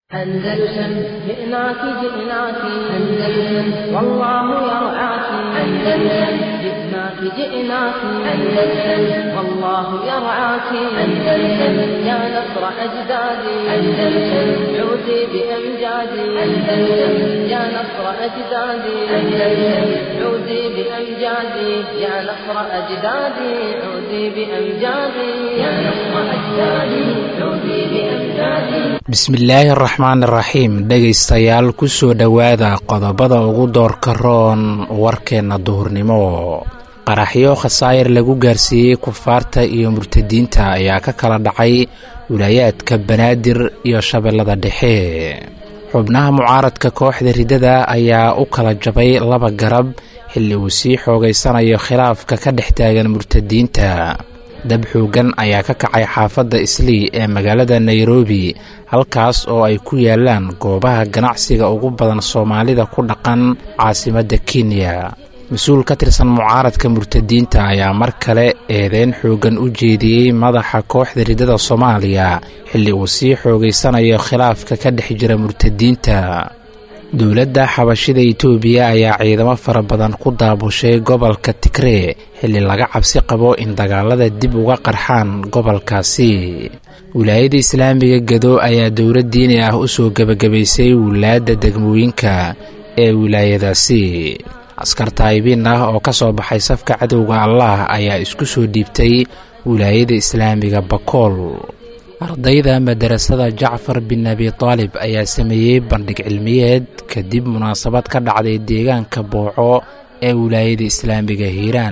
أندلسن جئناك جئناك أندلسن والله يرعاك أندلسن جئناك جئناك أندلسن والله يرعاك أندلسن يا نصر أجدادي أندلسن عودي بأمجادي أندلسن يا نصر أجدادي أندلسن عودي بأمجادي يا نصر أجدادي عودي بأمجادي يا نصر أجدادي عودي بأمجادي bismillaahi araxmaan iraxiim dhegaystayaal ku soo dhowaada qodobada ugu doorka roon warkeenna duhurnimo qaraxyo khasaayir lagu gaarsiiyey kufaarta iyo murtadiinta ayaa ka kala dhacay wilaayaadka banaadir iyo shabeellada dhexe xubnaha mucaaradka kooxda riddada ayaa u kala jabay laba garab xilli uu sii xoogaysanayo khilaafka ka dhex taagan murtadiinta dab xoogan ayaa ka kacay xaafadda islii ee magaalada nairobi halkaas oo ay ku yaalaan goobaha ganacsiga ugu badan soomaalida ku dhaqan caasimadda kenya mas-uul ka tirsan mucaaradka murtadiinta ayaa mar kale eedeyn xooggan u jeediyey madaxa kooxda riddada soomaaliya xilli uu sii xoogaysanayo khilaafka ka dhex jira murtadiinta dowladda xabashida itoobiya ayaa ciidamo fara badan ku daabushay gobolka tigree xilli laga cabsi qabo in dagaalada dib uga qarxaan gobolkaasi wilaayada islaamiga gedo ayaa dowlad diini ah u soo gebagabaysay wilaadda degmooyinka ee wilaayadaasi askar taayibiin ah oo ka soo baxay safka cadowga allah ayaa isku soo dhiibtay wilaayada islaamiga bakool ardayda madarasada jacfar bin abi taalib ayaa sameeyey bandhig cilmiyeed kadib munaasabad ka dhacday deegaanka booco ee wilaayada islaamiga hiiraan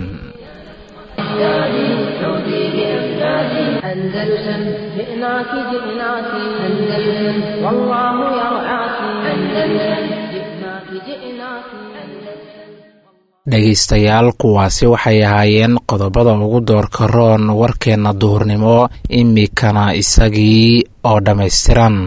أندلسن جئناك جئناك أندلسن والله يرعاك أندلسن جئناك جئناك dhegaystayaal kuwaasi waxay ahaayeen qodobada ugu doorka roon warkeenna duhurnimo imikana isagii oo dhammaystiran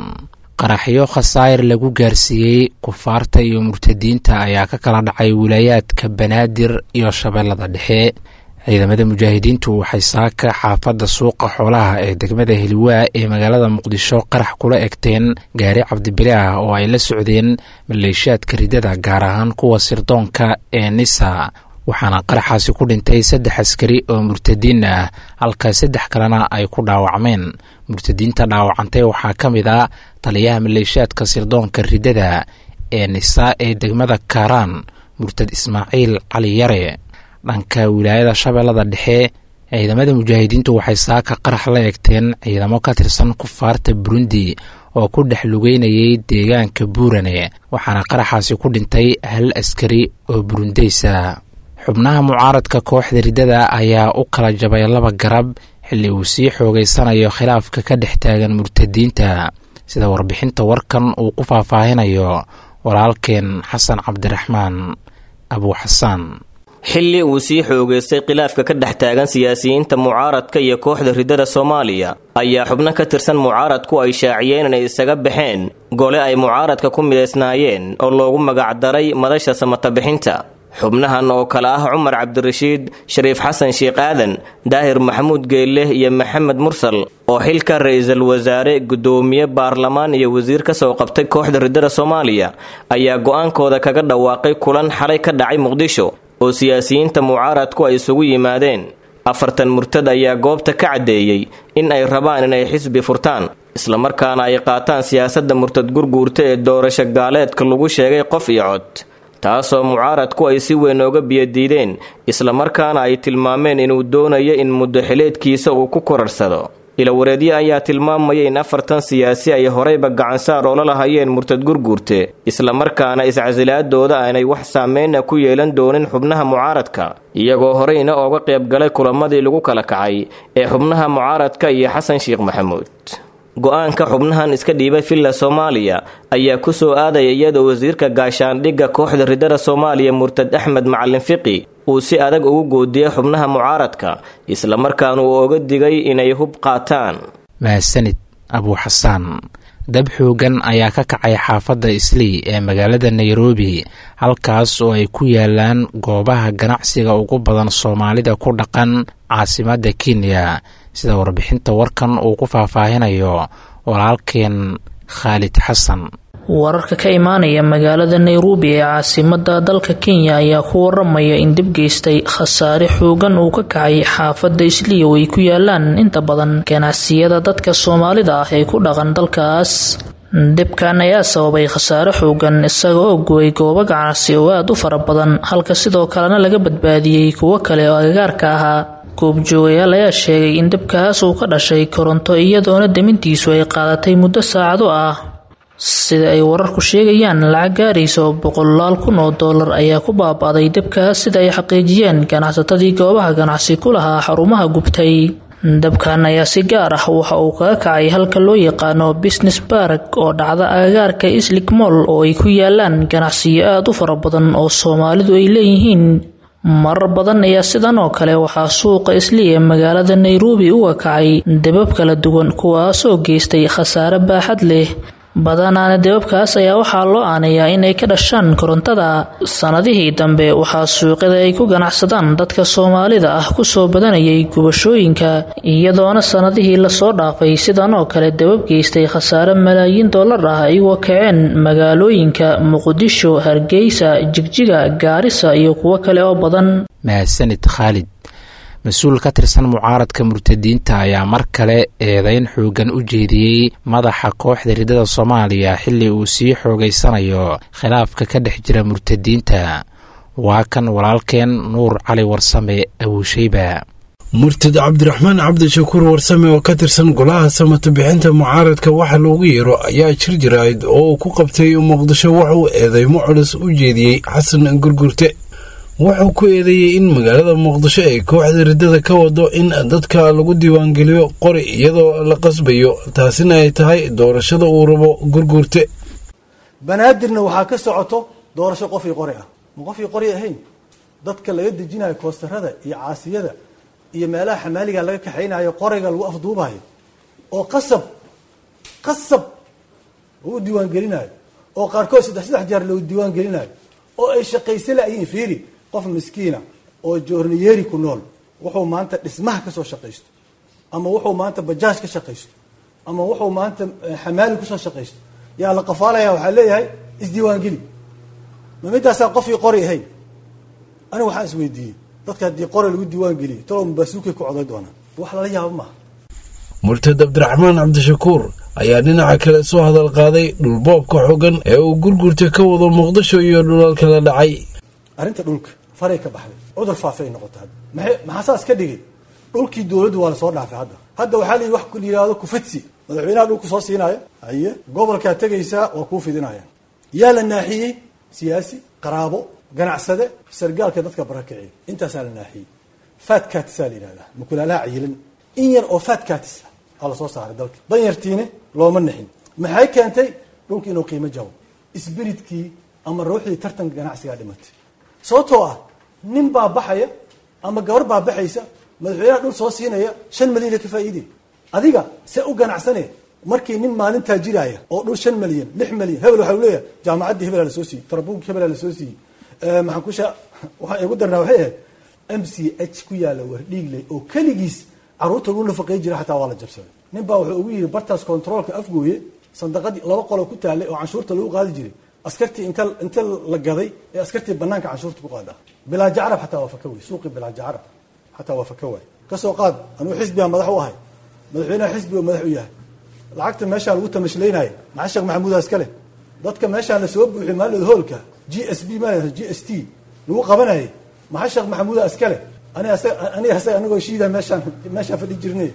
qaraxyo khasaayir lagu gaarsiiyey kufaarta iyo murtadiinta ayaa ka kala dhacay wilaayaadka banaadir iyo shabeellada dhexe ciidamada mujaahidiintu waxay saaka xaafadda suuqa xoolaha ee degmada heliwaa ee magaalada muqdisho qarax kula egteen gaari cabdibile ah oo ay la socdeen maleeshiyaadka riddada gaar ahaan kuwa sirdoonka ee nisa waxaana qaraxaasi ku dhintay saddex askari oo murtadiin ah halka saddex kalena ay ku dhaawacmeen murtadiinta dhaawacantay waxaa ka mid a taliyaha maleeshiyaadka sirdoonka riddada ee nisa ee degmada kaaraan murtad ismaaciil cali yare dhanka wilaayada shabeellada dhexe ciidamada mujaahidiintu waxay saaka qarax la egteen ciidamo ka tirsan kufaarta burundi oo ku dhex lugeynayay deegaanka buurane waxaana qaraxaasi ku dhintay hal askari oo burundeysa xubnaha mucaaradka kooxda riddada ayaa u kala jabay laba garab xilli uu sii xoogaysanayo khilaafka ka dhex taagan murtadiinta sida warbixinta warkan uu ku faahfaahinayo walaalkeen xasan cabdiraxmaan abuuxasaan xilli uu sii xoogaystay khilaafka ka dhex taagan siyaasiyiinta mucaaradka iyo kooxda riddada soomaaliya ayaa xubno ka tirsan mucaaradku ay shaaciyeen inay isaga baxeen gole ay mucaaradka ku midaysnaayeen oo loogu magacdaray madasha samatabixinta xubnahan oo kale ah cumar cabdirashiid shariif xasan sheekh aadan daahir maxamuud geelleh iyo maxamed mursal oo xilka ra-iisul wasaare guddoomiye baarlamaan iyo wasiir ka soo qabtay kooxda riddada soomaaliya ayaa go-aankooda kaga dhawaaqay kulan xalay ka dhacay muqdisho oo siyaasiyiinta mucaaradku ay isugu yimaadeen afartan murtad ayaa goobta ka caddeeyey in ay rabaan inay xisbi furtaan islamarkaana ay qaataan siyaasadda murtad gurguurta ee doorasho gaaleedka lagu sheegay qof iyo cod taasoo mucaaradku ay si weyn ooga biyadiideen islamarkaana ay tilmaameen inuu doonayo in muddo xileedkiisa uu ku korarsado ilawareedyo ayaa tilmaamaya in afartan siyaasi ay horeyba gacansaar oola lahayeen murtad gurguurte islamarkaana iscasilaadooda aanay wax saameyna ku yeelan doonin xubnaha mucaaradka iyagoo horeyna ooga qaybgalay kulamadii lagu kala kacay ee xubnaha mucaaradka iyo xasan sheekh maxamuud go-aanka xubnahan iska dhiibay villa soomaaliya ayaa ku soo aadaya iyadoo wasiirka gaashaandhigga kooxda riddada soomaaliya murtad axmed macalin fiqi uu si adag ugu goodiyey xubnaha mucaaradka islamarkaana uu oga digay inay hub qaataan mahadsanid abuuxasaan dab xoogan ayaa ka kacay xaafadda islii ee magaalada nairobi halkaas oo ay ku yaalaan goobaha ganacsiga ugu badan soomaalida ku dhaqan caasimadda kenya sida warbixinta warkan uu ku faahfaahinayo walaalkeen khaalid xasan wararka ka imaanaya magaalada nairobi ee caasimada dalka kenya ayaa ku waramaya in dib geystay khasaare xoogan uu ka kacay xaafada isliyow ay ku yaalaan inta badan ganacsiyada dadka soomaalida ah ee ku dhaqan dalkaas dibkan ayaa sababay khasaare xoogan isaga oo gooy goobo ganacsi oo aada u fara badan halka sidoo kalena laga badbaadiyey kuwo kale oo agagaarka ahaa goobjoogayaal ayaa sheegay in dibkaas uu ka dhashay koronto iyadoona demintiisu ay qaadatay muddo saacado ah sida ay wararku sheegayaan lacag gaaraysa oo boqolaal kun oo dollar ayaa ku baaba'day dibkaas sida ay xaqiijiyeen ganacsatadii goobaha ganacsi ku lahaa xarumaha gubtay dabkan ayaa si gaar ah waxa uu kaga kacay halka loo yaqaano business bark oo dhacda agagaarka islik moll oo ay ku yaalaan ganacsiyo aada u fara badan oo soomaalidu ay leeyihiin marar badan ayaa sidan oo kale waxaa suuqa isli ee magaalada nairobi uga kacay debab kala duwan kuwaasoo geystay khasaare baaxad leh badanaana debabkaas ayaa waxaa loo aanayaa inay ka dhashaan korontada sanadihii dambe waxaa suuqyada ay ku ganacsadaan dadka soomaalida ah kusoo badanayay gubashooyinka iyadoona sanadihii lasoo dhaafay sidan oo kale debab geystay khasaare malaayiin dollar ah ayagoo kaceen magaalooyinka muqdisho hargeysa jigjiga gaarisa iyo kuwo kale oo badan mahadsanid khaalid mas-uul ka tirsan mucaaradka murtadiinta ayaa mar kale eedeyn xoogan u jeediyey madaxa kooxda ridada soomaaliya xilli uu sii xoogaysanayo khilaafka ka dhex jira murtadiinta waa kan walaalkeen nuur cali warsame abuusheyba murtad cabdiraxmaan cabdishakuur warsame oo ka tirsan golaha samata bixinta mucaaradka waxa loogu yeero ayaa jir jirayd oo uu ku qabtay muqdisho wuxuu eedeymo culus u jeediyey xasan gurgurte wuxuu ku eedeeyey in magaalada muqdisho ay kooxda riddada ka wado in dadka lagu diiwaangeliyo qori iyadoo la qasbayo taasina ay tahay doorashada uu rabo gurguurte banaadirna waxaa ka socoto doorasho qofii qori ah ma qofii qori ahayn dadka laga dejinayo koostarada iyo caasiyada iyo meelaha xamaaliga laga kaxaynayo qoriga lagu afduubayo oo qasab qasab lagu diiwaangelinayo oo qaarkood saddex saddex jeer lagu diiwaangelinayo oo ay shaqaysa laayihiin fiiri qof miskiina oo joorniyeeri ku nool wuxuu maanta dhismaha ka soo shaqaysto ama wuxuu maanta bajaaj ka shaqaysto ama wuxuu maanta xamaali kusoo shaqaysto yaa la qafaalaya waxaa leeyahay isdiiwaangeli ma midaasaa qofkii qori ahayn aniga waxaan isweydiiyey dadka haddii qori lagu diiwaan geliyo talow mabasuukay ku coday doonaan wax lala yaabo maaha murtad cabdiraxmaan cabdishakuur ayaa dhinaca kale soo hadal qaaday dhulboobka xogan ee uu gurgurta ka wado muqdisho iyo dhulalka la dhacay arrinta dhulka faray ka baxday cudur faafay noqota hadda maxay maxaa saas ka dhigay dhulkii dowladdu waa lasoo dhaafay hadda hadda waxaa layihi wax la yihahdo kufadsi madaxweynaha dhulku soo siinaayo haye gobolkaa tegaysaa waa kuu fidinaya yaa la naaxiyey siyaasi qaraabo ganacsade sargaalka dadka barakiciya intaasaa la naaxiyey fatkatisaa la yidhahdaa mukulaalaha cayilan in yar oo fatkatis aa lasoo saaray dalka danyartiine looma nixin maxay keentay dhulki inuu qiimo jabo isbiritkii ama ruuxdii tartanka ganacsigaa dhimatay sababtoo ah nin baa baxaya ama gabar baa baxaysa madaxweynaha dhul soo siinaya shan malyan ka faa'iidey adiga see u ganacsane markii nin maalin taajiraya oo dhul shan malyan lix malyan hebel waxa u leeyahay jaamacaddii hebelaa lasoo siiyey tarabuunki hebelaa lasoo siiyey maxaan ku sha waxaan igu darnaa waxay ahayd m c h ku yaalla wardhiigley oo keligiis carruurta lagu nafaqey jira xataa waa la jabsaday nin baa wuxuu ugu yidhi bartaas controolka afgooye sandaqadii laba qoloo ku taallay oo canshuurta lagu qaadi jiray askartii inta inta la gaday ee askartii banaanka canshuurta ku qaada bilaaja carab xataa waa faka wey suuqii bilaaja carab xataa waa faka waay kasoo qaad anuu xisbigaa madax u ahay madaxweynaha xisbiga madax u yahay lacagta meeshaa lagu tamashlaynaayo maxaa sheekh maxamuudaa iskale dadka meeshaan la soo buuxiy maalid hoolka g s b ma g s t lagu qabanayay maxaa sheekh maxamuudaa iskale aniga asaga anagoo shiida meeshaan meeshaan fadhi jirne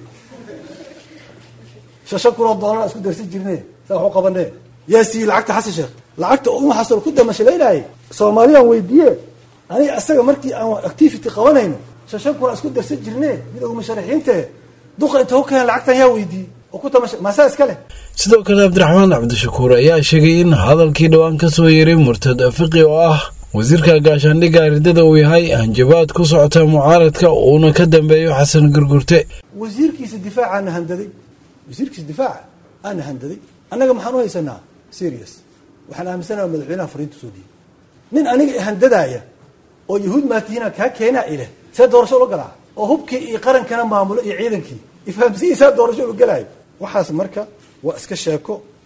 shashan kunoo doolar isku darsan jirne saa wax u qabane yaa siiyey lacagta xasan sheekh lacagta uma xasan ku damashalaynaayay soomaaliyaan weydiiye aniga asaga markii aan activity qabanayno shashan kunaa isku darsan jirne mid ugu musharaxiinte duqa inta ku keen lacagtan yaa weydiiyey oo ku tamasha maasaa iska leh sidoo kale cabdiraxmaan cabdishakuur ayaa sheegay in hadalkii dhowaan ka soo yeeray murtad fiqi oo ah wasiirka gaashaandhigga riddada uu yahay hanjabaad ku socota mucaaradka uuna ka dambeeyo xasan gurgurte wasiirkiisa difaacaana handaday wasiirkiisa difaaca aana handaday annaga maxaan u haysanaa serious waxaan aaminsanaha madaxweynaha fariinta soo dhiibay nin aniga handadaaya oo yahuud maatiina kaa keenaa ileh see doorasho ula galaa oo hubkii iyo qarankana maamulo iyo ciidankii ifahamsihiisaa doorasho ula galaayo waxaas marka waa iska sheeko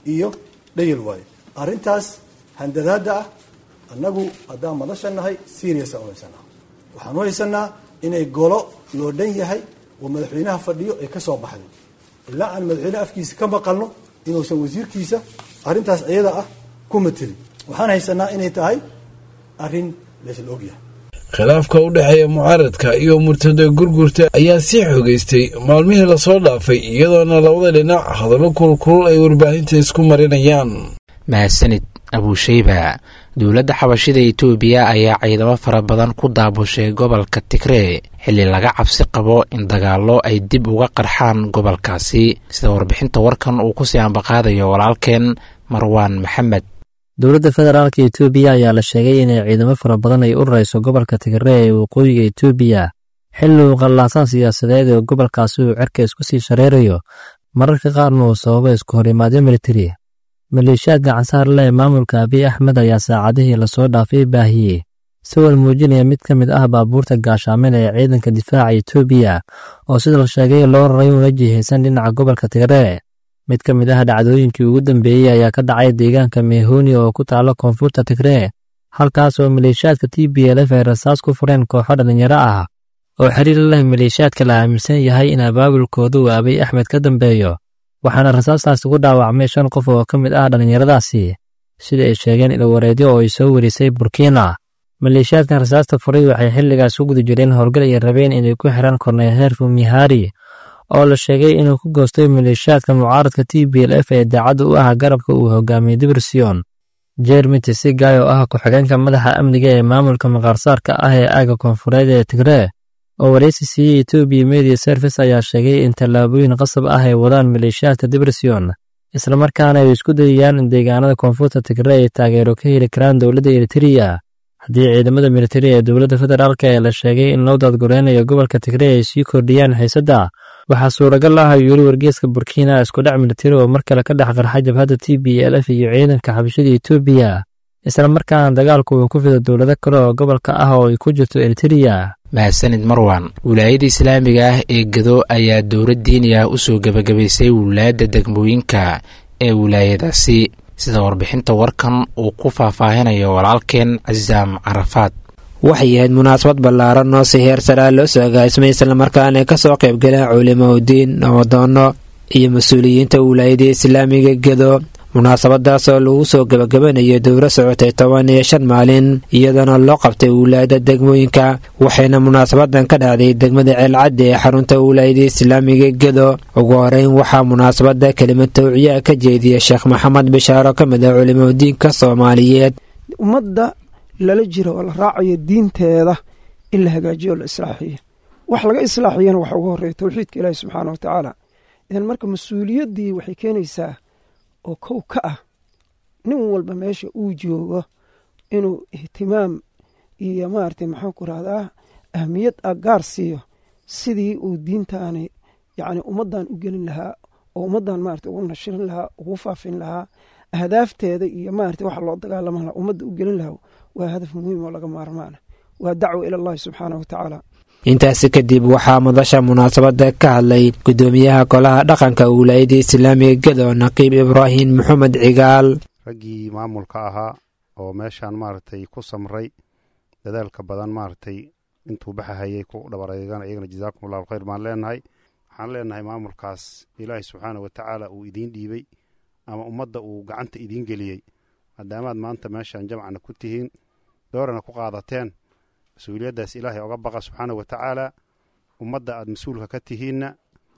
iyo dhayal waaye arrintaas handadaada ah annagu haddaan madasha nahay seriasa u haysanaa waxaan u haysanaa inay golo loo dhan yahay oo madaxweynaha fadhiyo ay ka soo baxday ilaa aan madaxweyneha afkiisa ka maqalno inuusan wasiirkiisa arrintaas iyada ah ku matelin waxaan haysanaa inay tahay arrin laysla ogyahay khilaafka u dhexeeya mucaaradka iyo murtada gurgurta ayaa sii xogeystay maalmihii lasoo dhaafay iyadoona labada dhinac hadallo kulkulul ay warbaahinta isku marinayaan mahadsanid abuusheyba dowladda xabashida itoobiya ayaa ciidamo fara badan ku daabushay gobolka tigree xilli laga cabsi qabo in dagaallo ay dib uga qarxaan gobolkaasi sida warbixinta warkan uu kusii ambaqaadayo walaalkeen marwaan maxamed dowladda federaalka etoobiya ayaa la sheegay inay ciidamo fara badan ay u rarayso gobolka tigree ee waqooyiga etoobiya xilli uu qallaasaan siyaasadeed ee gobolkaasi uu cerka isku sii shareerayo mararka qaarna uu sababo isku horimaadyo militari maleeshiyaadka cansaarle ee maamulka abiy axmed ayaa saacadihii lasoo dhaafay baahiyey sawir muujinaya mid ka mid ah baabuurta gaashaamin ee ciidanka difaaca etoobiya oo sida la sheegay loo raray una jihaysan dhinaca gobolka tigree mid ka mid ah dhacdooyinkii ugu dambeeyey ayaa ka dhacay deegaanka meehoni oo ku taalo koonfurta tigree halkaas oo maleeshiyaadka t b lf ay rasaas ku fureen kooxo dhallinyaro ah oo xiriir leh maleeshiyaadka la aaminsan yahay in abaabulkooda uu abiy axmed ka dambeeyo waxaana rasaastaasi ku dhaawacmay shan qof oo ka mid ah dhallinyaradaasi sida ay sheegeen ilwareedyo oo ay soo warisay burkina maleeshiyaadkan rasaasta furay waxay xilligaas u guda jireen howlgal ay rabeen inay ku xiraan korneyl heerfu mihari oo la sheegay inuu ku goostay maleeshiyaadka mucaaradka t b l f ee daacadda u ah garabka uu hogaamiyey dibersion jermi tisigay oo ah ku-xigeenka madaxa amniga ee maamulka maqaarsaarka ah ee aaga koonfureed ee tigree oo waraysi siiyey etoobiya media service ayaa sheegay in tallaabooyin qasab ah ay wadaan maleeshiyaadka dibersion islamarkaana ay isku dayayaan in deegaanada koonfurta tigree ay taageero ka heli karaan dowladda eritreya haddii ciidamada militari ee dowladda federaalk ee la sheegay in loo daadgureynayo gobolka tigree ay sii kordhiyaan xiisadda waxaa suuragal ah ayuu yiri wargeeska burkina isku dhac militari oo mar kale ka dhex qarxa jabhadda t b l f iyo ciidanka xabashada etoobiya islamarkaana dagaalku uu ku fido dowlado kale oo gobolka ah oo ay ku jirto eritreya mahadsanid marwan wilaayada islaamiga ah ee gado ayaa dowlad diini ah u soo gebagabaysay wilaayadda degmooyinka ee wilaayadaasi sida warbixinta warkan uu ku faahfaahinayo walaalkeen casaam carafaad waxay ahayd munaasabad ballaaran oo si heer saraa loo soo agaasmay islamarkaana ka soo qayb galeen culimo udiin nabadoonno iyo mas-uuliyiinta wilaayada islaamiga gedo munaasabadaas oo lagu soo gebagabanayo dowro socotay toban iyo shan maalin iyadoona loo qabtay wilaayada degmooyinka waxayna munaasabadan ka dhacday degmada ceelcaddi ee xarunta wilaayada islaamiga gedo ugu horeyn waxaa munaasabada kelimad tawciyaa ka jeediyay sheekh maxamed bishaaro ka mid ah culimo diinka soomaaliyeed ummadda lala jiro oo la raacayo diinteeda in la hagaajiyo o la islaaxiyo wax laga islaaxiyana waxa ugu horeeya towxiidka ilaahi subxaana wa tacaala idan marka mas-uuliyaddii waxay keenaysaa oo kow ka ah nin walba meesha uu joogo inuu ihtimaam iyo maaragtay maxaan ku rahdaa ahmiyad ah gaar siiyo sidii uu diintaani yacni ummaddan u gelin lahaa oo ummaddan maarata ugu nashirin lahaa ugu faafin lahaa ahdaafteeda iyo maarata waxa loo dagaalama lahaa ummadda u gelin lahaa waa hadaf muhiim oo laga maarmaana waa dacwo ila allahi subxaanah wa tacaala intaasi kadib waxaa madasha munaasabada ka hadlay gudoomiyaha golaha dhaqanka wilaayada islaamiga gedo naqiib ibraahim maxamed cigaal raggii maamulka ahaa oo meeshaan maaragtay ku samray dadaalka badan maaragtay intuu baxahayay ku dhabareegana iyagana jazaakum allahu khayr baan leenahay waxaan leenahay maamulkaas ilaahay subxaana wa tacaala uu idiin dhiibey ama ummadda uu gacanta idiin geliyey maadaamaad maanta meeshaan jamcana ku tihiin doorana ku qaadateen mas-uuliyaddaas ilaahay oga baqa subxaana wa tacaala ummadda aad mas-uulka ka tihiinna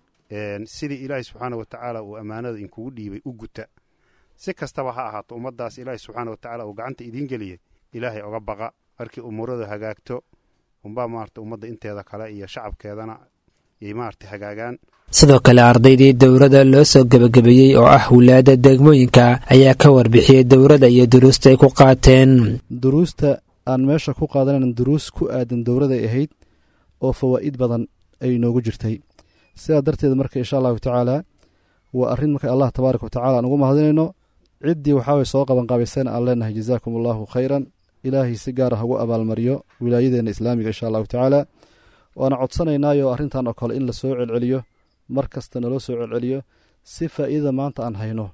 sidii ilaahay subxaana wa tacaala uu ammaanada inkugu dhiibay u guta si kastaba ha ahaato ummaddaas ilaahay subxaana wa tacaala uu gacanta idiin geliyey ilaahay oga baqa markii umuuradu hagaagto unbaa maarata ummadda inteeda kale iyo shacabkeedana yay maarata hagaagaan sidoo kale ardaydii dowladda loo soo gebagabeeyey oo ah wilaayada degmooyinka ayaa ka warbixiyey dowladda iyo duruusta ay ku qaateen duruusta aan meesha ku qaadanan duruus ku aadan dowladay ahayd oo fawaa'id badan ay inoogu jirtay sidaa darteed marka insha allahu tacaalaa waa arrin marka allah tabaaraka wa tacala aan ugu mahadinayno ciddii waxaaway soo qabanqaabaysana aan leenahay jazaakum allahu khayran ilaahay si gaar ah ugu abaalmariyo wilaayadeenna islaamiga insha allahu tacaala waana codsanaynaayo arrintan oo kale in la soo celceliyo mar kasta naloo soo celceliyo si faa'iidada maanta aan hayno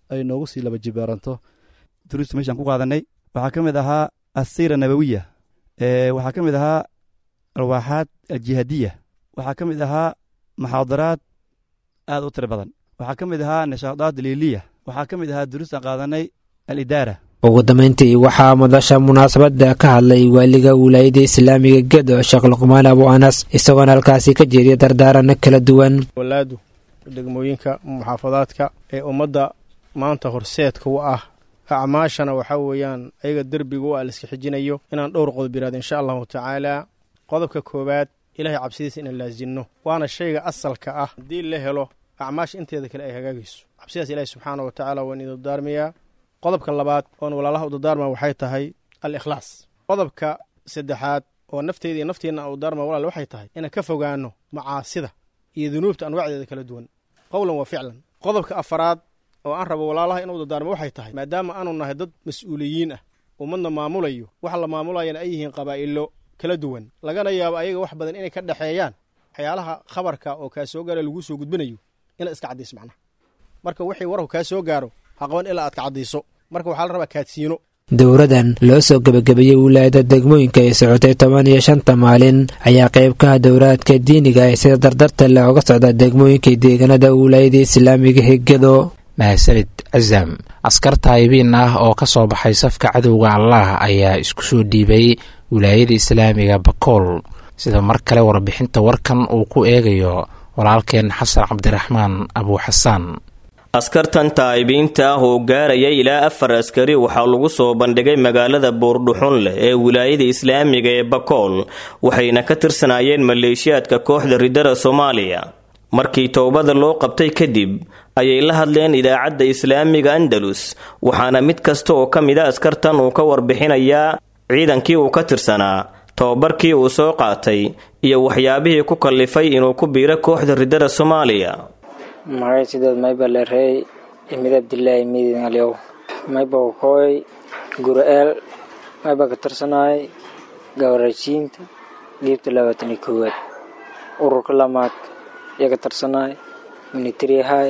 ay noogu sii laba jibaaranto duruusta meeshaan ku qaadanay waxaa ka mid ahaa asiira nabawiya waxaa ka mid ahaa alwaaxaad aljihaadiya waxaa ka mid ahaa muxaadaraad aad u tiro badan waxaa ka mid ahaa nishaadaad liiliya waxaa ka mid ahaa duruustaan qaadanay alidaara ugu dambayntii waxaa madasha munaasabadda ka hadlay waaliga wilaayada islaamiga gedo sheekh luqmaan abu anas isagoona halkaasi ka jeediya dardaaranno kala duwan walaadu degmooyinka muxaafadaadka ee ummadda maanta horseedka u ah acmaashana waxaa weeyaan ayaga derbiga u ah laiska xijinayo inaan dhowr qodob yiraahdo insha allahu tacaalaa qodobka koowaad ilahay cabsidiisa inaan laasinno waana shayga asalka ah haddii la helo acmaasha inteeda kale ay hagaagayso cabsidaas ilaahi subxaana wa tacaala waan idin dardaarmayaa qodobka labaad oon walaalaha u dardaarma waxay tahay al ikhlaas qodobka saddexaad oo nafteyda iyo nafteenna u darma walaal waxay tahay inaan ka fogaano macaasida iyo dunuubta anwaacdeeda kala duwan qowlan wa ficlan qodobka afaraad oo aan rabo walaalaha inuu dardaarmo waxay tahay maadaama aanu nahay dad mas-uuliyiin ah ummadna maamulayo waxa la maamulayana ay yihiin qabaa'ilo kala duwan lagana yaabo ayaga wax badan inay ka dhexeeyaan waxyaalaha khabarka oo kaa soo gaara laguu soo gudbinayo inaad iska cadayso macnaha marka wixii warku kaa soo gaaro ha qaban ilaa aad ka caddayso marka waxaa la rabaa kaadsiino dowradan loo soo gebagabeeyey wilaayada degmooyinka ay socotay toban iyo shanta maalin ayaa qayb ka ah dowraadka diiniga ee sida dardarta leh oga socda degmooyinka deegaanada wilaayada islaamiga hegado mahadsanid casam askar taayibiin ah oo ka soo baxay safka cadowga allah ayaa isku soo dhiibay wilaayada islaamiga bakool sida mar kale warbixinta warkan uu ku eegayo walaalkeen xasan cabdiraxmaan abuuxasaan askartan taa'ibiinta ah oo gaaraya ilaa afar askari waxaa lagu soo bandhigay magaalada buurdhuxun leh ee wilaayada islaamiga ee bakool waxayna ka tirsanaayeen maleeshiyaadka kooxda ridada soomaaliya markii towbada loo qabtay kadib ayay la hadleen idaacadda islaamiga andalus waxaana mid kasta oo ka mid a askartan uu ka warbixinayaa ciidankii uu ka tirsanaa tobabarkii uu soo qaatay iyo waxyaabihii ku kallifay inuu ku biiro kooxda ridada soomaaliya magay sideed mayba leerey imid abdilaahi midin alyow mayba wakooy gura-eel mayba ka tirsanaay gabarashiinta dhiibta labaatan iyo koowaad ururka lamaad iyo ka tirsanaay minitari ahaay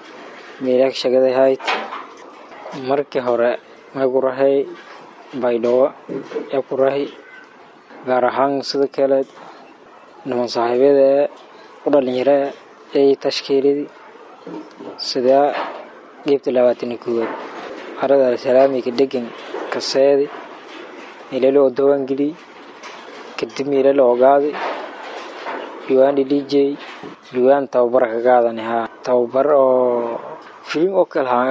meelaag shagaday hayd markii hore may ku rahay baydhawo ee ku rahi gaar ahaan sida kale niman saaxiibyada ee u dhalinyaro ee tashkiiladii sidaa dhiibta labaatan iyo koowaad arada alsalaamiga degan kaseedi meelala oo dawangeliy kadib meelala ogaaday yuwaandhi dj yuwaan tababar ka qaadani haa tababar oo filim oo kale haa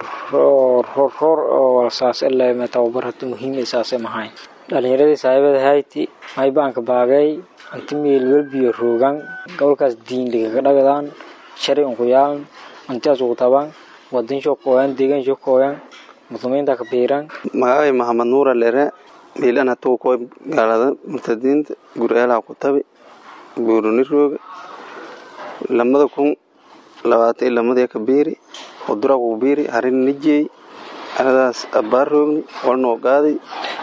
roor oo walsaas ilaa tababar hata muhiim saase mahayn dhalinyaradii saaxiibada hayti maybaanka baagay anti meel welbiyo roogan gobolkaas diinligaga dhagadaan shari unkuyaalan antiaas ugu tabaan wadan shokooyan deegaan shokooyan muslimiinta ka biiran magacay maxamed nuura lere miilan hatuu koy gaalada murtadiinta gur'eelaha ku tabi buuruni rooga lamada kun labaatan iyo lamadii ka biiri udura ku biiri harin nijey aradaas abbaar roogni walnoo qaaday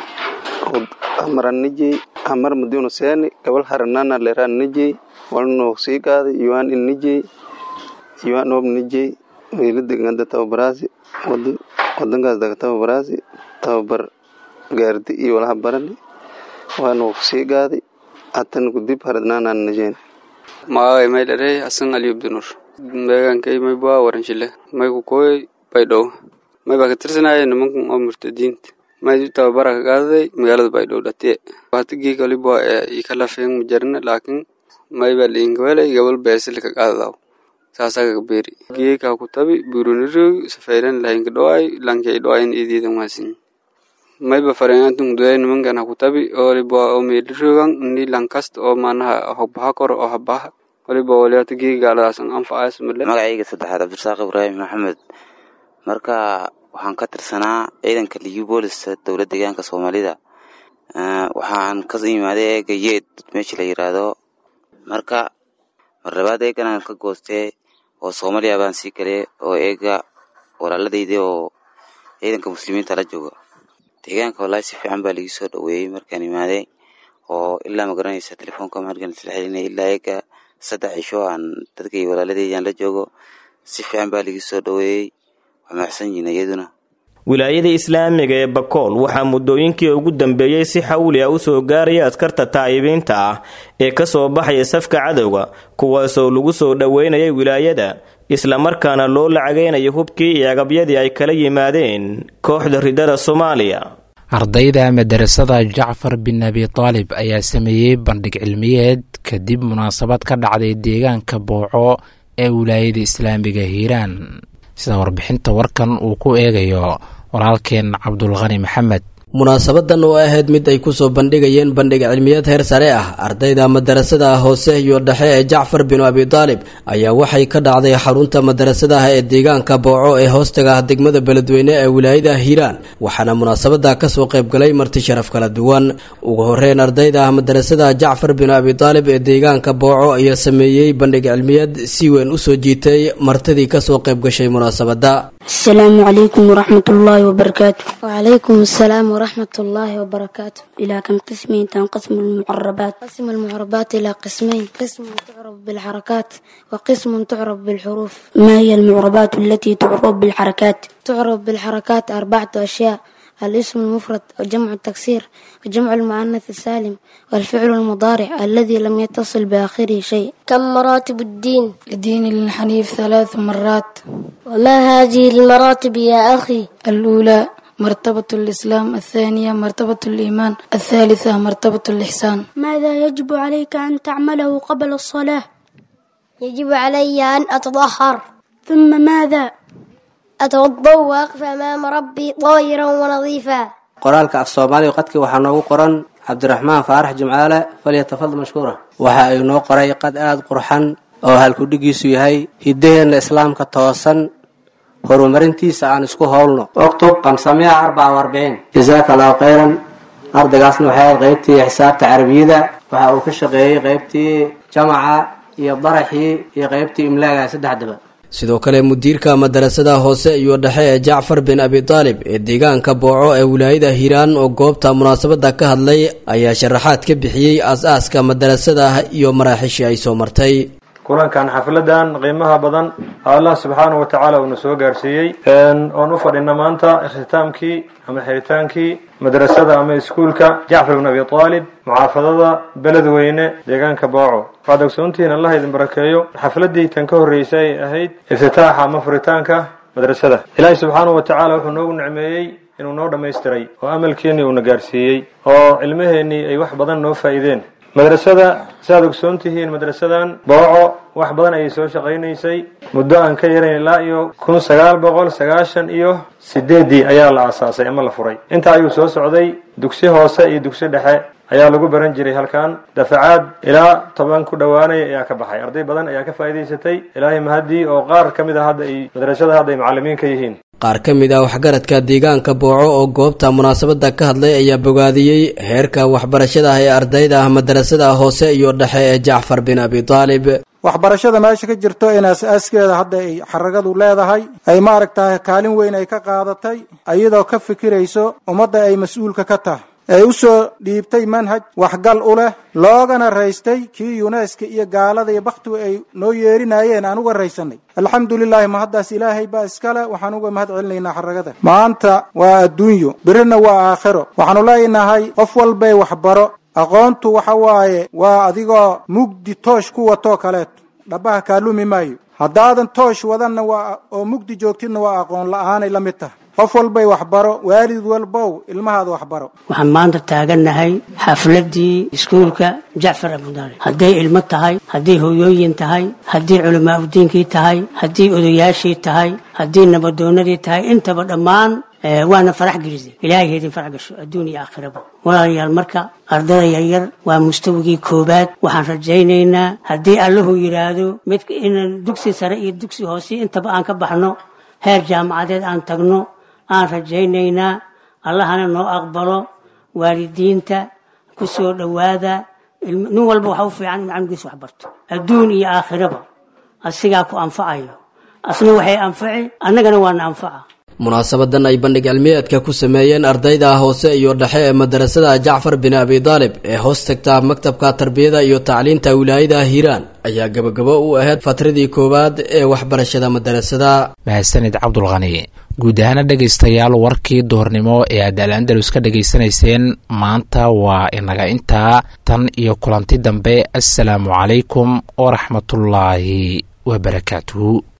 amaran nijey amar madiunu seeni gabal haranana leeraan nijey walnoo sii qaaday yuwaan in nijey yuwaan noob nijey wiiladegada tababaraasi wadankaas daga tababaraasi tababar gaardi iyo walaha barani waanuu sii qaaday hatan kudib haradnaanaan nijeen magacay may dharey hasan ali abdinur deegaankay maybaa waranshile may ku kooy baydhow may baa ka tirsanaya nimankan oo murtadiinta may tababara ka qaadaday magaalada baydhow dhatiye watigii kaliba ee ikalafeen majarina laakiin may baa liinkawelay gabal beesili ka qaadadaw saasaa kaga beeri geekaa ku tabi buruniroog safayran lahinka dhowaay lankay dhowayn idiidan maasin mayba farenantun duday nimankan ha ku tabi oliba oo meelirogan ni lankasta oo maanaha hogbaha koro oo habaha waliba waliata geegi gaaladaasan anfacaas male magacayga saddexaad cabdirasaaq ibraahim maxamed marka waxaan ka tirsanaa ciidanka liyu booliska dowlad deegaanka soomaalida waxaan ka imaaday eega yeed meesha la yiraahdo marka marlabaad eeganaan ka goostee oo soomaaliya baan sii galay oo eega walaaladayda oo ciidanka muslimiinta la jooga deegaanka wallaahi si fiican baa ligi soo dhoweeyey markaan imaaday oo ilaa ma garanaysa telefoonka markaan isla xelinay ilaa eega saddex cisho aan dadkay walaaladaydan la joogo si fiican baa ligi soo dhoweeyey xamaacsan yihiin iyaduna wilaayada islaamiga ee bakool waxaa muddooyinkii ugu dambeeyey si xawli ah usoo gaaraya askarta taa'ibiinta ah ee ka soo baxaya safka cadowga kuwaasoo lagu soo dhoweynayay wilaayada islamarkaana loo lacagaynayo hubkii iyo agabyadii ay kala yimaadeen kooxda ridada soomaaliya ardayda madarasada jacfar bin abi taalib ayaa sameeyey bandhig cilmiyeed kadib munaasabad ka dhacday deegaanka booco ee wilaayada islaamiga hiiraan sida warbixinta warkan uu ku eegayo walaalkeen cabdulqani maxamed munaasabadan oo ahayd mid ay kusoo bandhigayeen bandhig cilmiyeed heer sare ah ardayda madarasada hoose iyo dhexe ee jacfar binu abi taalib ayaa waxay ka dhacday xarunta madarasadaha ee deegaanka booco ee hoostaga ah degmada beledweyne ee wilaayada hiiraan waxaana munaasabada kasoo qaybgalay marti sharaf kala duwan ugu horeyn ardayda madarasada jacfar binu abi taalib ee deegaanka booco ayaa sameeyey bandhig cilmiyeed si weyn usoo jiitay martidii kasoo qaybgashay munaasabada السلام عليكم ورحمة الله وبركاته وعليكم السلام ورحمة الله وبركاته إلى كم قسمين تنقسم المعربات قسم المعربات إلى قسمين قسم تعرف بالحركات وقسم تعرف بالحروف ما هي المعربات التي تعرب بالحركات تعرف بالحركات أربعة أشياء الاسم المفرد وجمع التكسير وجمع المؤنث السالم والفعل المضارع الذي لم يتصل بآخره شيء كم مراتب الدين الدين الحنيف ثلاث مرات وما هذه المراتب يا أخي الأولى مرتبة الإسلام الثانية مرتبة الإيمان الثالثة مرتبة الإحسان ماذا يجب عليك أن تعمله قبل الصلاة يجب علي أن أتطهر ثم ماذا أتوضأ وأقف أمام ربي طاهرا ونظيفا qoraalka af soomaaliga qadkii waxaa noogu qoran cabdiraxmaan faarax jimcaale falyatafadal mashkuura waxa ay noo qoray qad aada qurxan oo halkudhigiisu yahay hiddaheenna islaamka toosan horumarintiisa aan isku howlno oktub kamsamiya arbaca warbiciin jasaaka allahu khayran ardaygaasna waxay ahayd qaybtii xisaabta carabiyada waxa uu ka shaqeeyey qaybtii jamaca iyo daraxii iyo qaybtii imlaaga saddexdaba sidoo kale mudiirka madarasada hoose iyo dhexe ee jacfar bin abi taalib ee deegaanka booco ee wilaayada hiiraan oo goobta munaasabada ka hadlay ayaa sharaxaad ka bixiyey aas-aaska madarasada iyo maraaxiishii ay soo martay kulankan xafladan qiimaha badan allah subxaana wa tacaala uuna soo gaarsiiyey oon u fadhina maanta ikhtitaamkii ama xiritaankii madrasada ama iskuulka jacfar bin abi aalib mucaafadada beledweyne deegaanka booco waad ogsoontihiin allah idin barakeeyo xafladii tan ka horreysay ay ahayd iftitaaxa ama furitaanka madrasada ilaahi subxaanahu wa tacaala wuxuu noogu nicmeeyey inuu noo dhammaystiray oo amalkeennii uuna gaarsiiyey oo cilmaheennii ay wax badan noo faa'iideen madrasada siaad ogsoon tihiin madrasadan booco wax badan ayay soo shaqaynaysay muddo aan ka yarayn ilaa iyo kun sagaal boqol sagaashan iyo sideeddii ayaa la aasaasay ama la furay intaa ayuu soo socday dugsi hoose iyo dugsi dhexe ayaa lagu baran jiray halkan dafacaad ilaa toban ku dhowaanaya ayaa ka baxay arday badan ayaa ka faa'iidaysatay ilaahay mahadii oo qaar ka mid a hadda ay madrasada hadda ay macallimiin ka yihiin qaar ka mid ah waxgaradka deegaanka booco oo goobta munaasabada ka hadlay ayaa bogaadiyey heerka waxbarashada ah ee ardayda ah madarasada hoose iyo dhexe ee jacfar bin abi taalib waxbarashada meesha ka jirto in aas-aaskeeda hadda ay xaragadu leedahay ay maaragtahay kaalin weyn ay ka qaadatay iyadoo ka fikirayso ummadda ay mas-uulka ka tahay ay u soo dhiibtay manhaj waxgal u leh loogana raystay kii yuneska iyo gaalada iyo bakhtigu ay noo yeerinayeen aan uga raysanay alxamdulilaahi mahaddaas ilaahay baa iskale waxaan uga mahad celinaynaa xaragada maanta waa adduunyo birina waa aakhiro waxaanu leenahay qof walbay waxbaro aqoontu waxa waaye waa adigoo mugdi toosh ku watoo kaleeto dhabaha kaalumi maayo haddaadan toosh wadanna waa oo mugdi joogtidna waa aqoon la-aanay la mid tahay qof walbay waxbaro waalid walbow ilmahaada waxbaro waxaan maanta taagannahay xafladdii iskuulka jacfar abudaalib hadday ilmo tahay hadday hooyooyin tahay haddii culamaa udiinkii tahay haddii odayaashii tahay haddii nabadoonadii tahay intaba dhammaan waana farax gelisay ilaahay heedin farax gasho adduun iyo aakhiraba walaalayaal marka ardada yaryar waa mustawigii koobaad waxaan rajaynaynaa haddii allahu yidhaahdo mid in dugsi sare iyo dugsi hoose intaba aan ka baxno heer jaamacadeed aan tagno aan rajaynaynaa allahana noo aqbalo waalidiinta ku soo dhowaada nin walba waxa u fiican inuu canugiisa wax barto adduun iyo aakhiraba asigaa ku anfacayo asna waxay anfaci annagana waana anfaca munaasabadan ay bandhig cilmiyeedka ku sameeyeen ardayda hoose iyo dhexe ee madarasada jacfar bin abi daalib ee hoos tagta maktabka tarbiyada iyo tacliinta wilaayada hiiraan ayaa gabagabo u ahayd fatradii koowaad ee waxbarashada madarasada mahadsanid cabdulqani guud ahaana dhegaystayaal warkii duhurnimo ee aad al andalus ka dhegaysanayseen maanta waa inaga intaa tan iyo kulanti dambe assalaamu calaykum waraxmatullaahi wabarakaatuhu